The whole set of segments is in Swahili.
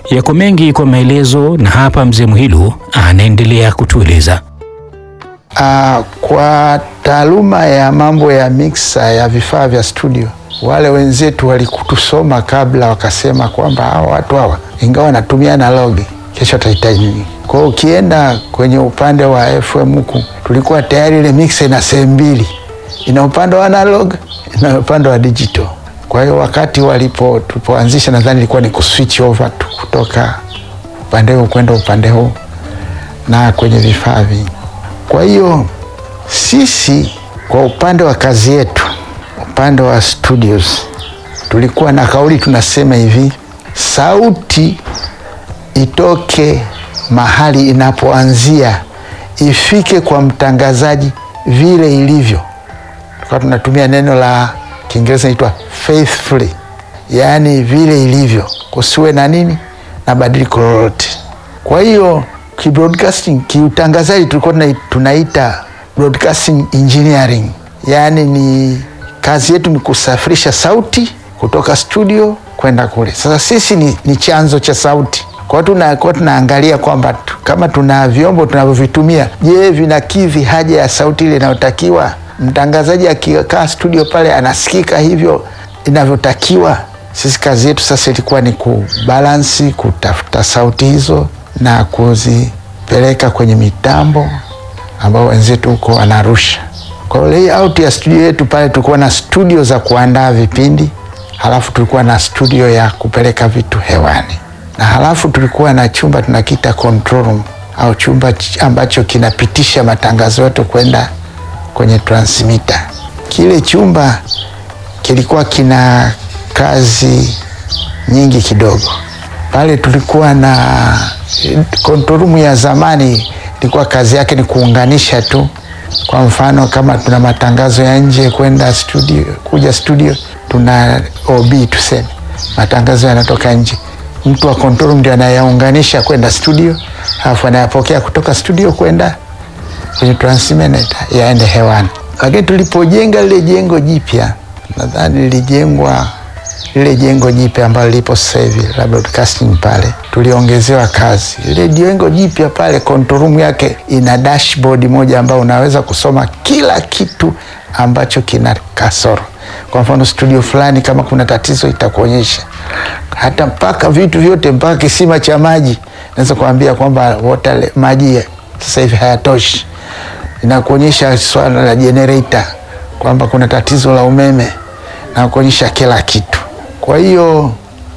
Yako mengi kwa maelezo, na hapa mzee Mwilu anaendelea kutueleza. Uh, kwa taaluma ya mambo ya mixer ya vifaa vya studio, wale wenzetu walikutusoma kabla, wakasema kwamba hawa watu hawa ingawa wanatumia analogi, kesho watahitaji nini. Kwa hiyo ukienda kwenye upande wa FM huku, tulikuwa tayari ile mixer ina sehemu mbili, ina upande wa analog na upande wa digital. Kwa hiyo wakati walipo tulipoanzisha, nadhani ilikuwa ni kuswitch over tu kutoka upande huu kwenda upande huu na kwenye vifaa vingi. Kwa hiyo sisi kwa upande wa kazi yetu, upande wa studios, tulikuwa na kauli tunasema hivi, sauti itoke mahali inapoanzia ifike kwa mtangazaji vile ilivyo. Tulikuwa tunatumia neno la Kiingereza inaitwa faithfully, yaani vile ilivyo, kusiwe na nini na badiliko lolote. Kwa hiyo kibroadcasting, kiutangazaji tulikuwa tunaita broadcasting engineering, yaani ni kazi yetu ni kusafirisha sauti kutoka studio kwenda kule. Sasa sisi ni, ni chanzo cha sauti. Kwa hiyo tunakuwa tunaangalia kwamba kama tuna vyombo tunavyovitumia, je, vinakidhi haja ya sauti ile inayotakiwa? Mtangazaji akikaa studio pale anasikika hivyo inavyotakiwa? Sisi kazi yetu sasa ilikuwa ni kubalansi, kutafuta sauti hizo na kuzipeleka kwenye mitambo ambao wenzetu huko wanarusha. Kwa hiyo layout ya studio yetu pale, tulikuwa na studio za kuandaa vipindi, halafu tulikuwa na studio ya kupeleka vitu hewani, na halafu tulikuwa na chumba tunakita control room au chumba ambacho kinapitisha matangazo yetu kwenda kwenye transmitter. Kile chumba kilikuwa kina kazi nyingi kidogo. Pale tulikuwa na control room ya zamani, ilikuwa kazi yake ni kuunganisha tu. Kwa mfano kama tuna matangazo ya nje kwenda studio, kuja studio, tuna OB tuseme, matangazo yanatoka nje, mtu wa control room ndio anayaunganisha kwenda studio, alafu anayapokea kutoka studio kwenda kwenye transmitter yaende hewani. Lakini tulipojenga lile jengo jipya, nadhani lilijengwa lile jengo jipya ambalo lipo sasa hivi la broadcasting pale, tuliongezewa kazi. Lile jengo jipya pale, control room yake ina dashboard moja ambayo unaweza kusoma kila kitu ambacho kina kasoro. Kwa mfano studio fulani, kama kuna tatizo itakuonyesha, hata mpaka vitu vyote, mpaka kisima cha maji naweza kuambia kwamba water maji sasa hivi hayatoshi. Inakuonyesha swala la generator kwamba kuna tatizo la umeme na kuonyesha kila kitu. Kwa hiyo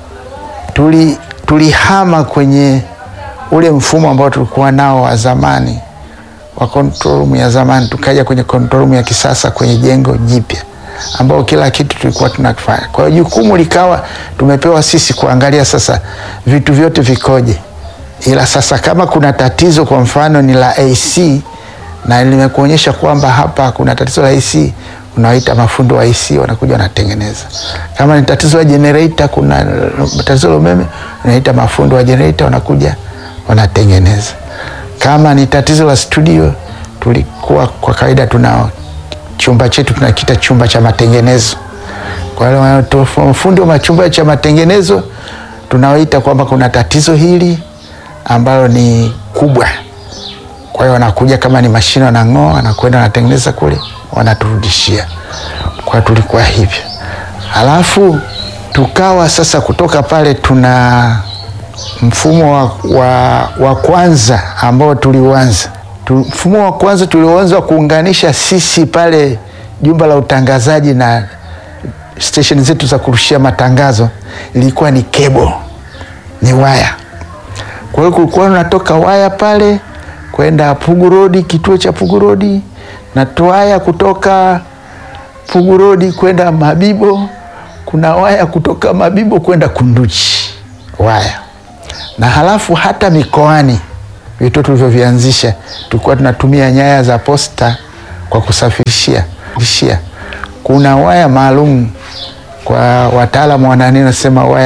tuli tulihama kwenye ule mfumo ambao tulikuwa nao wa zamani wa control room ya zamani, tukaja kwenye control room ya kisasa kwenye jengo jipya ambao kila kitu tulikuwa tunakifanya. Kwa hiyo jukumu likawa tumepewa sisi kuangalia sasa vitu vyote vikoje, ila sasa kama kuna tatizo, kwa mfano ni la AC na nimekuonyesha kwamba hapa kuna tatizo la AC unawaita mafundi wa AC wanakuja wanatengeneza. Kama ni tatizo la generator, kuna tatizo la umeme, unaita mafundi wa generator wanakuja wanatengeneza. Kama ni tatizo la studio, tulikuwa kwa kawaida tuna chumba chetu tunakita chumba cha matengenezo. Kwa hiyo mafundi wa machumba cha matengenezo tunawaita kwamba kuna tatizo hili ambalo ni kubwa. Kwa hiyo wanakuja, kama ni mashine wanang'oa, wanakwenda wanatengeneza kule wanaturudishia. Kwa tulikuwa hivyo, halafu tukawa sasa, kutoka pale tuna mfumo wa, wa, wa kwanza ambao tuliuanza tu, mfumo wa kwanza tulioanza kuunganisha sisi pale jumba la utangazaji na stesheni zetu za kurushia matangazo ilikuwa ni kebo, ni waya. Kwa hiyo kulikuwa unatoka waya pale kwenda Pugu Road, kituo cha Pugu Road na waya kutoka Pugu Road kwenda Mabibo, kuna waya kutoka Mabibo kwenda Kunduchi waya, na halafu hata mikoani vitu tulivyovianzisha tulikuwa tunatumia nyaya za posta kwa kusafirishia. Kuna waya maalum kwa wataalamu wanani nasema waya